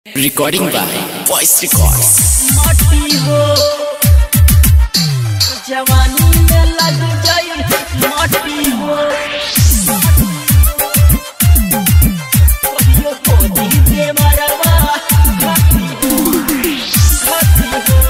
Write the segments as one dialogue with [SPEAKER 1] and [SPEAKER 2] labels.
[SPEAKER 1] Recording by Voice Records.
[SPEAKER 2] माटी हो जवानी में लग जाई माटी हो कहियो कोदी दे मरवा घाटी हो घाटी हो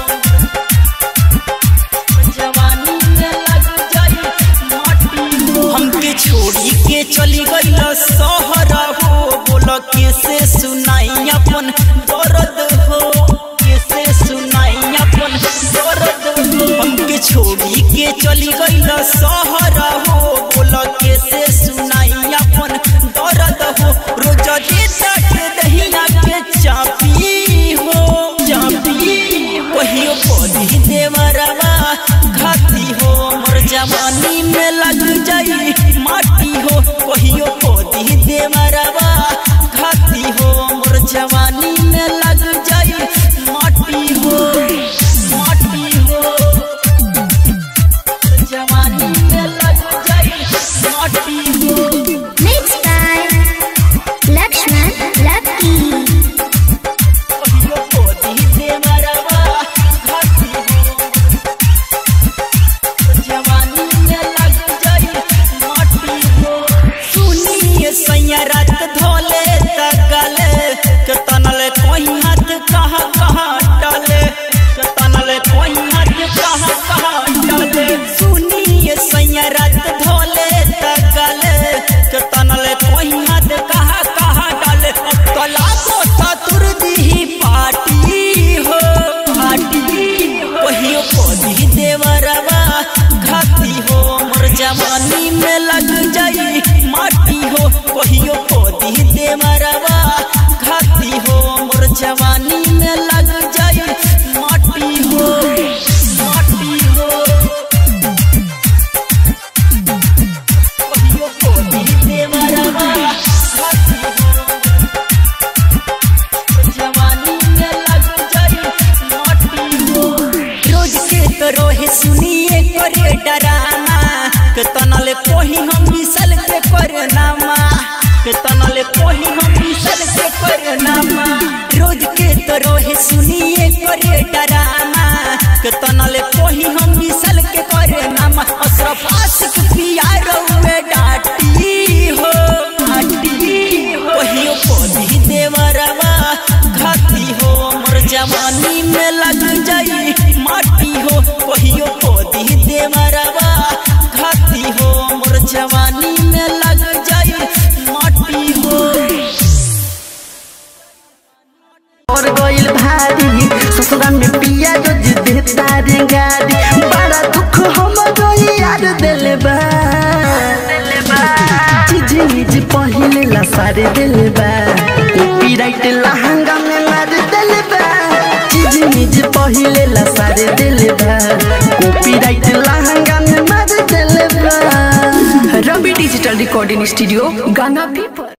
[SPEAKER 2] जवानी में लग जाई माटी हो हमके छोड़ी के चली गई सहर हो बोल कैसे सुनाई अपन दर्द हो कैसे सुनाई अपन दर्द हो हमके छोड़ी के चली गई सहर हो बोल कैसे सुनाई अपन दर्द हो रोज देता के दहिया के चापी हो चापी कहियो पौधी देवरवा खाती हो मोर जवानी में लग जाई माटी हो कहियो पौधी देवरवा खाती हो मोर जवानी में लग जाई माटी हो माटी हो जवानी में लग जाई माटी हो
[SPEAKER 3] Mixed by Lakshman Lucky.
[SPEAKER 2] कहियो पौधी देवरवा खाती हो जवानी में लग जाई माटी हो सुनिए सैया रात धोले तगले के तनले कोई हाथ कहाँ कहाँ डाले के तनले कोई हाथ कहाँ कहाँ डाले सुनिए सैया रात धोले तगले के तनले कोई हाथ कहाँ कहाँ डाले अब तला कोठा तुर दी पार्टी हो पार्टी कहियो पौधी देवरवा खाती हो मोर जवानी में लग जाई माटी हो कहियो पौधी देवरवा खाती हो मोर जवानी में लग जाई माटी हो माटी हो कहियो पौधी देवरवा खाती हो जवानी में लग जाई माटी हो रोज के तो रोहे सुनिए करे डरामा के तनले कोही हम मिसल के करे नामा के तनले कोही हम मिसल के करे नामा रोज के तो रोहे सुनिए करे डरामा के तनले कोही हम मिसल के करे नामा अशरफ आशिक पिया रहुए डाटी हो डाटी कहियो पौधी देवरवा खाती हो मोर जवानी में लग जाई माटी हो कहियो पौधी देवरवा खाती हो मोर जवानी में लग जाई माटी हो
[SPEAKER 4] और गइल भारी ससुरा में पिया रोज देता रे गाड़ी बड़ा दुख हम गई यार दिल बा चीज निज पहिले ला सारे दिल बा कॉपीराइट लहंगा में मार दिल बा चीज निज पहिले ला सारे दिल बा कॉपीराइट लहंगा में मार दिल बा रवि डिजिटल रिकॉर्डिंग स्टूडियो गाना पीपल